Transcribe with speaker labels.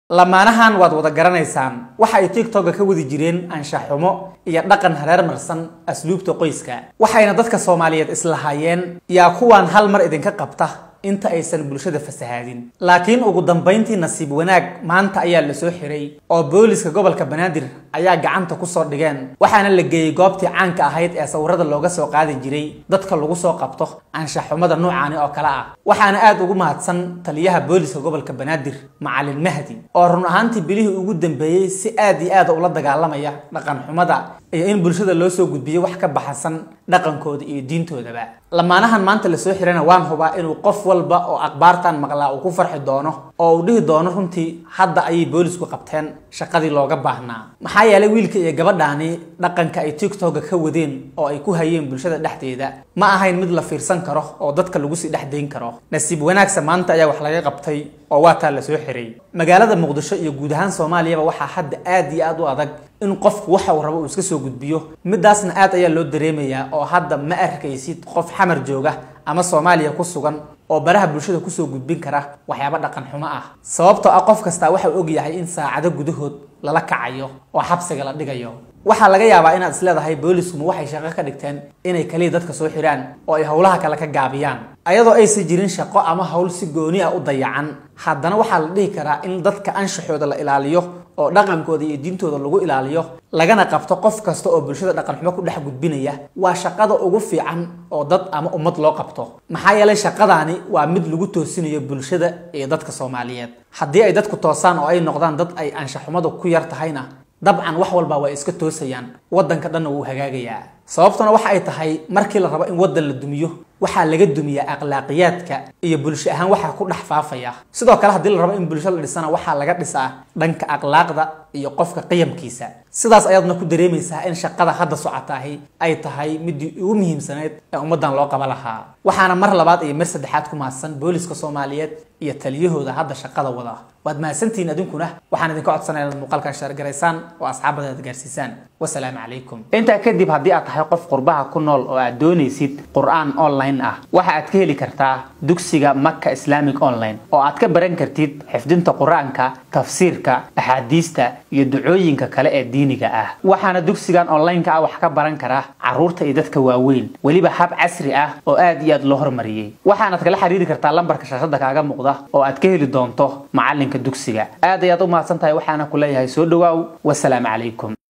Speaker 1: lamaanahan waad wada garanaysaan waxa ay tiktoka ka wadi jireen anshaxumo iyo dhaqan hareer marsan asluubta qoyska waxayna dadka soomaaliyeed islahaayeen yaa kuwaan hal mar idinka qabta inta aysan bulshada fasahaadin laakiin ugu dambayntii nasiib wanaag maanta ayaa la soo xiray oo booliska gobolka banaadir ayaa gacanta kusoo dhigeen waxaana la geeyey goobtii caanka ahayd ee sawirada looga soo qaadi jiray dadka lagu soo qabto anshaxumada noocaani oo kale ah waxaana aada ugu mahadsan taliyaha booliska gobolka banaadir macalin mahdi oo run ahaantii bilihii ugu dambeeyey si aad iyo aada ula dagaalamaya dhaqan xumada iyo in bulshada loo soo gudbiyo wax ka baxsan dhaqankooda iyo diintoodaba lamaanahan maanta lasoo xirana waan hubaa inuu qof walba oo akhbaartan maqlaa uu ku farxi doono oo uu dhihi doono runtii hadda ayay boolisku qabteen shaqadii looga baahnaa maxaa yeelay wiilka iyo gabadhaani dhaqanka ay tiktoka ka wadeen oo ay ku hayeen bulshada dhexdeeda ma ahayn mid la fiirsan karo oo dadka lagu sii dhex dayn karo nasiib wanaagsa maanta ayaa wax laga qabtay oo waa taa lasoo xiray magaalada muqdisho iyo guud ahaan soomaaliyaba waxaa hadda aad iyo aad u adag in qofku waxa uu rabo uu iska soo gudbiyo midaasna aad ayaa loo dareemayaa oo hadda ma arkaysid qof xamar jooga ama soomaaliya ku sugan oo baraha bulshada kusoo gudbin kara waxyaaba dhaqan xumo ah sababtoo ah qof kastaa waxa uu ogyahay in saacado gudahood lala kacayo oo xabsiga la dhigayo waxaa laga yaabaa inaad isleedahay booliskumu waxay shaqo ka dhigteen inay kaliya dadka soo xidhaan oo ay howlaha kale ka gaabiyaan ayadoo aysan jirin shaqo ama howl si gooni ah u dayacan haddana waxaa la dhihi karaa in dadka anshaxooda la ilaaliyo oo dhaqankooda iyo diintooda lagu ilaaliyo lagana qabto qof kasta oo bulshada dhaqan xumo ku dhex gudbinaya waa shaqada ugu fiican oo dad ama ummad loo qabto maxaa yeelay shaqadaani waa mid lagu toosinayo bulshada iyo dadka soomaaliyeed haddii ay dadku toosaan oo ay noqdaan dad ay anshaxumadu ku yar tahayna dabcan wax walba way iska toosayaan waddanka dhanna wuu hagaagayaa sababtuna waxa ay tahay markii la rabo in waddan la dumiyo waxaa laga dumiyaa akhlaaqiyaadka iyo bulsho ahaan waxaa ku dhex faafaya sidoo kale haddii la rabo in bulsho la dhisana waxaa laga dhisaa dhanka akhlaaqda iyo qofka qiyamkiisa sidaas ayaadna ku dareemaysaa in shaqada hadda socotaahi ay tahay midii ugu muhiimsanayd ee ummaddan loo qaba lahaa waxaana mar labaad iyo mar saddexaad ku mahadsan booliska soomaaliyeed iyo taliyahooda hadda shaqada wada waad mahadsantihiin adinkuna waxaan idinka codsanaya inaad muuqaalkan shaargaraysaan oo asxaabadaad gaarsiisaan wasalaamu calaykum intaa kadib haddii aad tahay qof qurbaha ku nool oo aad doonaysid qur-aan online ah waxa aad ka heli kartaa dugsiga maka islamic online oo aad ka baran kartid xifdinta qur-aanka tafsiirka axaadiista iyo ducooyinka kale ee diiniga ah waxaana dugsigan online-ka ah wax ka baran kara caruurta iyo dadka waaweyn weliba hab casri ah oo aad iyo aad loo hormariyey waxaanaad kala xiriiri kartaa lambarka shaashada kaaga muuqda oo aad ka heli doonto macalinka dugsiga aad ayaad u mahadsan tahay waxaana ku leeyahay soo dhawaaw wasalaamu calaykum